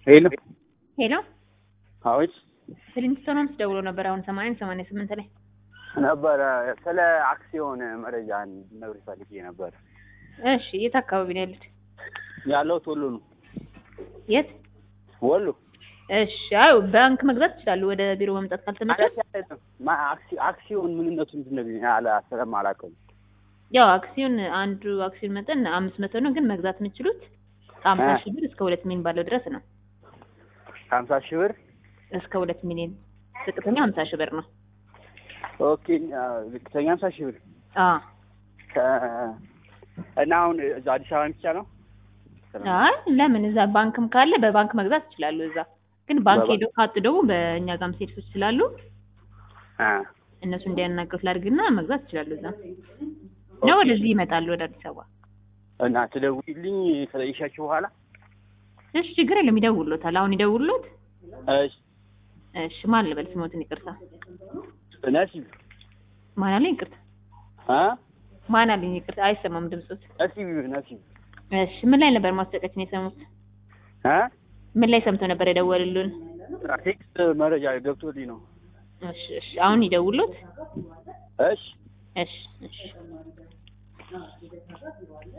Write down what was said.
ሄሎ ሄሎ አዎች ስሊንግስቶን ደውሎ ነበር። አሁን ሰማንያ ሰማንያ ስምንት ላይ ነበረ ስለ አክሲዮን መረጃ እንድትነግሪኝ ፈልጌ ነበር። እሺ፣ የት አካባቢ ነው ያሉት? ያለሁት ወሎ ነው። የት? ወሎ እሺ። አይ ባንክ መግዛት ይችላሉ። ወደ ቢሮ መምጣት ካልተመቸ ማ- አክሲ- አክሲዮን ምንነቱ እንድትነግሪኝ አለ ስለማላውቀው። ያው አክሲዮን አንዱ አክሲዮን መጠን አምስት መቶ ነው፣ ግን መግዛት የምችሉት ከሀምሳ እ። ሺህ ብር እስከ ሁለት ሚሊዮን ባለው ድረስ ነው። ሀምሳ ሺህ ብር እስከ ሁለት ሚሊዮን ዝቅተኛ ሀምሳ ሺህ ብር ነው። ኦኬ። አ፣ ዝቅተኛ ሀምሳ ሺህ ብር አ ከ- እና አሁን እዛ አዲስ አበባ ብቻ ነው? አይ ለምን እዛ ባንክም ካለ በባንክ መግዛት ይችላሉ። እዛ ግን ባንክ በባንክ- ሄደው ካጡ ደግሞ በእኛ ጋርም ሴቶች ስላሉ አ፣ እነሱ እንዲያናገሩት ላድርግና መግዛት ይችላሉ። እዛ ነው ወደዚህ ይመጣሉ ወደ አዲስ አበባ። እና ትደውይልኝ ከጠየሻችሁ በኋላ እሺ ችግር የለም ይደውሉታል። አሁን ይደውሉት። እሺ። እሺ ማን ልበል ስሞትን? ይቅርታ ነሲብ ማን አለኝ? ይቅርታ አ ማን አለኝ? ይቅርታ አይሰማም ድምፆት። ነሲብ ነሲብ እሺ ምን ላይ ነበር ማስጠቀችን የሰሙት? አ ምን ላይ ሰምተው ነበር የደወሉልን? ቴክስት መረጃ ገብቶልኝ ነው። እሺ እሺ አሁን ይደውሉት። እሺ እሺ እሺ